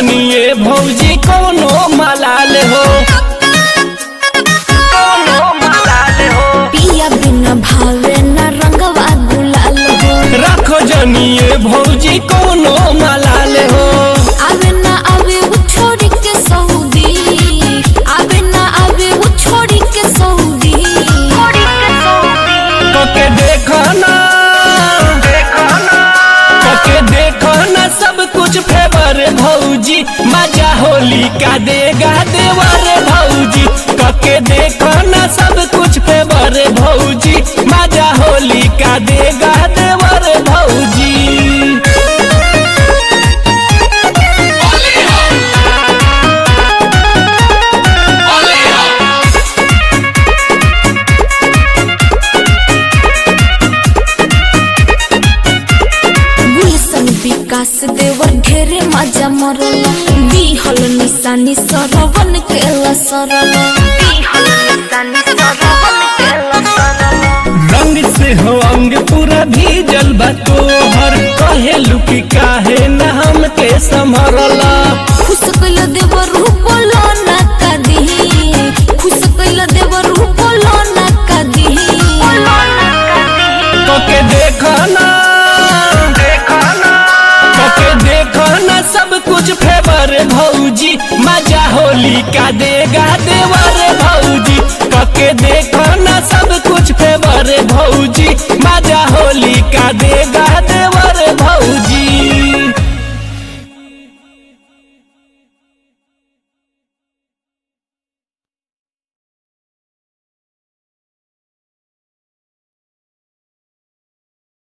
जनिए भौजी कोनो मलाल हो कोनो मलाल हो पिया बिना भावे न रंगवा गुलाल हो रखो जनिए भौजी कोनो मलाल हो आवे ना आवे वो छोड़ी के सऊदी आवे ना आवे वो छोड़ी के सऊदी कके देखो ना कके देखो ना सब कुछ फेवर भौजी मजा होली का देगा देवर भौजी कके देखो ना सब कुछ फेवर भौजी मजा होली का देगा देवर भौजी गुलशन विकास देवर ढेरे मजा मरल दिहल निशानी सरवन के सरल दिहल निशानी सरवन के सरल रंग से हो अंग पूरा भीजल बा तोहर कहे लुकी काहे न हमके संभरला खुश कैल देवर बोलो ना कदी खुश कैल देवर बोलो ना कदी कके देखो ना कके देखो ना सब कुछ फेवर भौजी मजा होली का देगा देवर भौजी कके देखो ना सब कुछ फेवर भौजी मजा होली का देगा